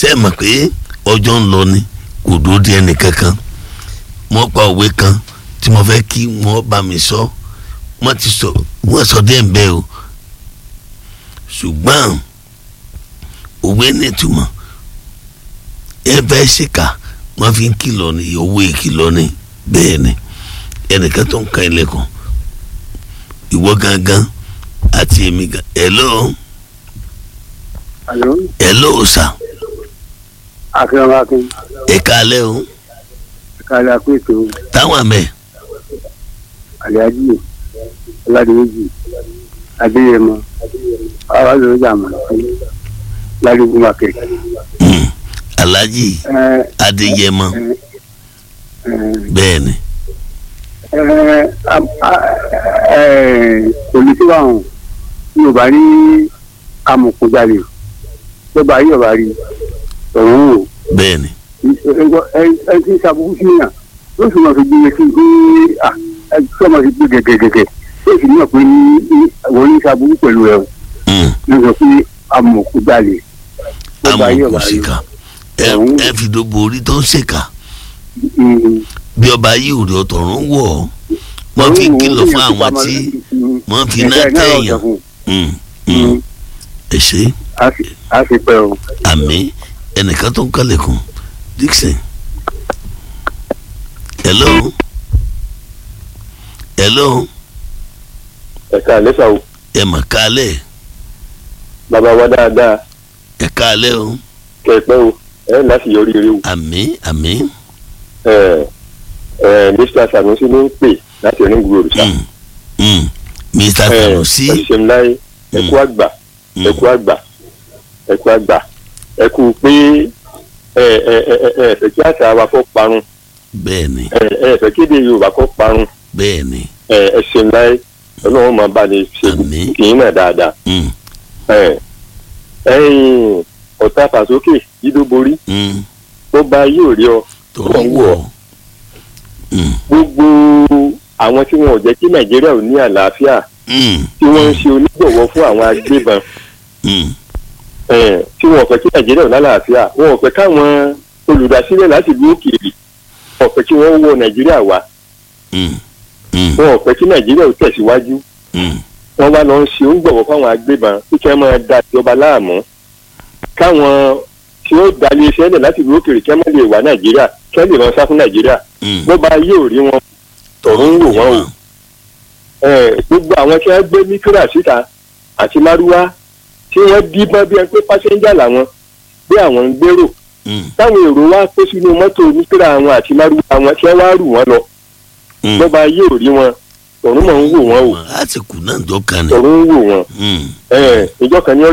ṣé ẹ mọ̀ pé ọjọ́ ń lọ ni kò dúró di ẹnì kankan wọ́n pa òwe kan tí mo fẹ́ kí wọ́n bá mi sọ wọ́n ti sọ wọ́n sọ dé ń bẹ́ o ṣùgbọ́n òwe nítumọ̀ ẹ fẹ́ ṣèkà wọ́n fi ń kìlọ̀ ní owó ìkìlọ̀ ní bẹ́ẹ̀ ni ẹnìkan tó ń ka ilẹ̀kùn ìwọ gangan àti èmi gan hello Alo, hello sà akérèmọ akin, ẹ kálẹ́ o kálá pé ètò táwọn àmẹ́ àlẹ́ájì, ọ̀làdìmẹ́jì, adéyẹmọ, ọ̀làdìmẹ́jì àmọ̀ ládùúgbò market. mm, alhaji Ẹ adéyẹmọ ẹ ẹ bẹ́ẹ̀ ni ẹ ẹ olùsí wa hàn ní ọba rí amòkújalè lọba rí ọba rí ọ̀run wò bẹ́ẹ̀ ni ẹ ẹ ti sàbùkù sí yàn ó sì máa fi gbé sí pé à ẹ tí wọ́n máa fi gbé gẹ́gẹ́gẹ́gẹ́ ó sì ní ọ̀pẹ ní wọ́n ní sàbùkù pẹ̀lú ẹ̀ o mm, ní sọ pé amòkújalè lọba rí ọba rí amòkùnsíkà ẹ ọ̀hún. ẹ fi dóbo orí tó ń ṣèkà Mm. bí ọba yìí ò rí ọ̀tọ̀run wọ̀ ọ́ wọ́n fi kìlọ̀ fún àwọn tí wọ́n fi iná tẹ̀yàn mm, mm, ẹ ṣe a sì pẹ́ o. àmì ẹnìkan tó ń kálẹ̀kùn Dixon hello hello ẹ̀ka àlẹ́sà o ẹ mà kálẹ̀ bàbá wa dáadáa ẹ kálẹ̀ o kẹ̀pẹ́ o ẹ̀ láti yọrí eré o àmì àmì ẹ̀ ẹ̀ mr sanusi ló ń pè láti onígbò òrìṣà mm, mm, Mr. ẹ̀ Sanusi ẹ̀ṣẹ̀ ńlá ẹ̀kú àgbà mm, ẹ̀kú àgbà ẹ̀kú àgbà ẹ̀kú pé ẹ̀ ẹ̀ ẹ̀ ẹ̀ ẹ̀ fẹ́ kí àṣà wa kó parun bẹ́ẹ̀ ni ẹ̀ ẹ̀ fẹ́ kéde yorùbá kó parun bẹ́ẹ̀ ni ẹ̀ ẹ̀ṣẹ̀ ńlá ọlọ́run máa bá ní ṣe Àmín. kì í náà dáadáa mm, ẹ̀ ẹ̀yìn ọ̀tá fàsókè yídó borí mm, ó bá yóò rí ọ tó Tó ń ń wọ̀ wọ̀. mm, gbogbo àwọn tí wọn ò jẹ́ kí nàìjíríà ò ní àlàáfíà mm, tí wọ́n ń ṣe onígbọ̀wọ́ fún àwọn agbébọn mm, eh, tí wọn ò fẹ́ kí nàìjíríà ò lálàáfíà wọn ò fẹ́ káwọn olùdásílẹ̀ láti ìlú òkèèrè wọn ò fẹ́ kí wọ́n wọ nàìjíríà wá mm, mm, wọn ò fẹ́ kí nàìjíríà ò tẹ̀síwájú mm, wọ́n wá lọ ń ṣe onígbọ̀wọ́ fún àwọn agbébọn kí kí wọ́n máa da ìjọba láàmú káwọn tí ó da ilé iṣẹ́ lẹ̀ láti ìlú òkèèrè kí wọ́n lè wá nàìjíríà kí wọ́n lè rán sá fún nàìjíríà mm. bó bá yóò rí wọn tọ̀run ń wò wọ́n o Eh, gbogbo àwọn tí wọ́n gbé mikra síta àti márúwá tí wọ́n díbọ́n bí ẹni pé pásẹ́ńjà làwọn bí àwọn ń gbèrò Mm, táwọn èrò wá kó sínú mọ́tò mikra àwọn àti márúwá àwọn tí wọ́n wá rù wọ́n lọ mm. bó bá yóò rí wọn tọ̀run mọ̀ ń wò wọ́n o a ti kù náà jọ kan ni tọ̀run ń wò wọ́n Mm, Eh, ìjọ kan ní